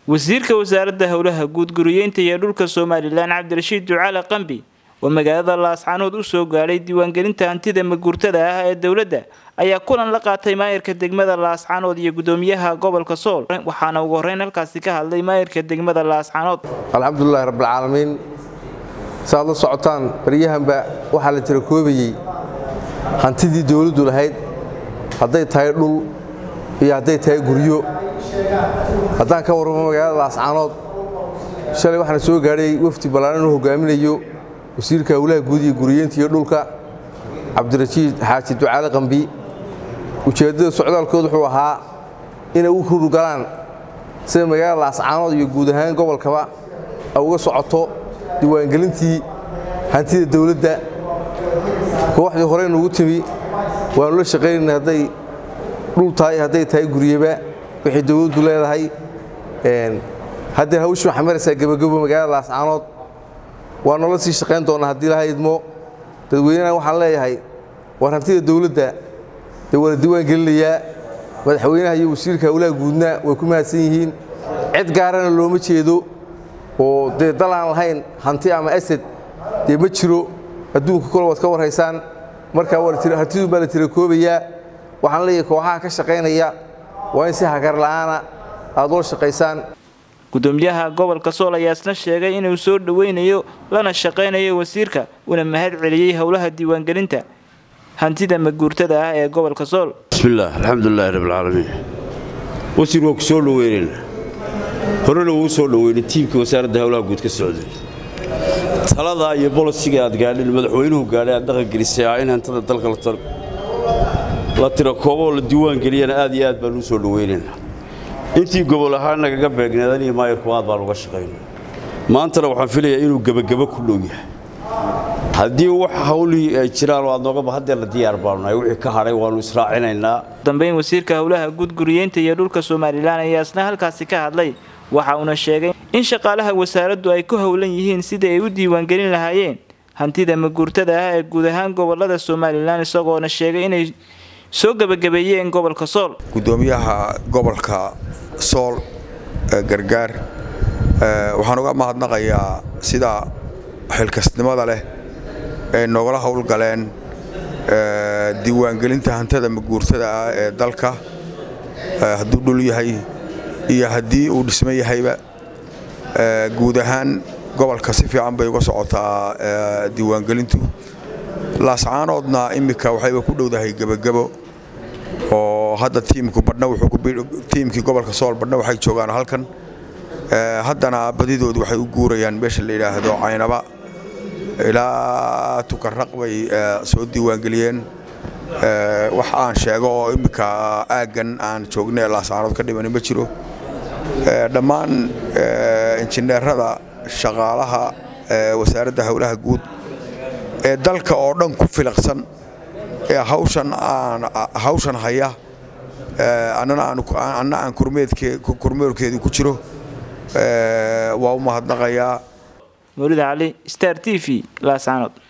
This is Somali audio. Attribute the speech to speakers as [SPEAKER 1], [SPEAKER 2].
[SPEAKER 1] wasiirka wasaaradda howlaha guud guriyeynta iyo dhulka somalilan cabdirashiid ducaale qambi oo magaalada laascaanood u soo gaadhay diiwaangelinta hantida maguurtada ah ee dowladda ayaa kulan la qaatay maayirka degmada laascaanood iyo gudoomiyaha gobolka sool waxaana ugu horreyn halkaasi ka hadlay maayirka degmada laascaanood
[SPEAKER 2] alxamdulilahi rabbilcaalamiin saaad la socotaan baryahanba waxaa la tira koobayey hantidii dowladdu lahayd hadday tahay dhul iyo hadday tahay guryo haddaan ka warramo magaalada laascaanood shalay waxaana soo gaadhay wafdi ballaaran uu hogaaminayo wasiirka howlaha guud iyo guriyeynta iyo dhulka cabdirashiid xaaji ducaale qambi ujeeddada socdaalkood wuxuu ahaa inay u hurgalaan sida magaalada laascaanood iyo guud ahaan gobolkaba ay uga socoto diiwaangelintii hantida dowladda kooxdii horey nugu timi waannu la shaqaynayna hadday dhul tahay hadday tahay guryaba wixii dowladdu leedahay haddee hawshii waxaa maraysaa gebagabo magaalada laascaanood waa noola sii shaqayn doonnaa haddii laha idmo dadweynena waxaan leeyahay war hantida dowladda dee waa la diiwaan gelinayaa madaxweynaha iyo wasiirka howlaha guudna way ku mahadsan yihiin cid gaarana looma jeedo oo dee dal aan lahayn hanti ama asad dee ma jiro adduunka kole waad ka warhaysaan markaa hantidu baa la tira koobayaa waxaan leeyahay kooxaha ka shaqaynaya waa in si hagarla'aana aad ula shaqaysaan
[SPEAKER 1] gudoomiyaha gobolka sool ayaa isna sheegay inuu soo dhoweynayo lana shaqaynayo wasiirka una mahad celiyey howlaha diiwaangelinta hantida maguurtada ah ee gobolka sool
[SPEAKER 3] bismillaah alxamdulilaahi rabbilcaalamiin wasiir waa ku soo dhoweynayna horena wuu soo dhoweynay tiimkii wasaaradda howlaha guud ka socday taladaa iyo bolosiga aad gaadheen madaxweynuhu gaadhay aad dhaqangelisay ah in hantada dalka la tira kooboo la diiwaan geliyana aad iyo aad baan u soo dhoweynaynaa intii gobol ahaan nagaga beegneedan iyo maayirku aad baan uga shaqayna maantana waxaan filayaa inuu gebagabo ku dhow yahay haddii wax hawlihii ay jiraan oo aad noogaba haddee la diyaar baanu nahay wixii ka hadhay waannu israacinaynaa
[SPEAKER 1] dambeyn wasiirka howlaha guud guriyeynta iyo dhulka somalilan ayaa isna halkaasi ka hadlay waxa uuna sheegay in shaqaalaha wasaaraddu ay ku howlan yihiin sidii ay u diiwaangelin lahaayeen hantida maguurtada ah ee guud ahaan gobolada somalilan isagoona sheegay inay soo gebagabeeyeen gobolka sool
[SPEAKER 4] gudoomiyaha gobolka sool gargaar waxaan uga mahadnaqayaa sida xilkasnimada leh ay noogala howlgaleen diiwaangelinta hantada maguurtada ah ee dalka hadduu dhul yahay iyo haddii uu dhismo yahayba guud ahaan gobolka si fiican bay uga socotaa diiwaangelintu laascaanoodna immika waxayba ku dhowdahay gebagabo oo hadda tiimku badhna tiimkii gobolka sool badhna waxay joogaan halkan haddana badidoodu waxay u guurayaan meesha la yidhaahdo caynaba ilaa tukarraq bay soo diiwaangeliyeen wax aan sheego oo immika aaggan aan joognay laascaanood ka dhimani ma jiro dhammaan injineerada shaqaalaha wasaaradda howlaha guud ee dalka oo dhan ku filaqsan ee hawshan haya anna aan kormeerkeedu ku jiro waa u mahadnaqayaa
[SPEAKER 1] mawlid cali star t v laascaanood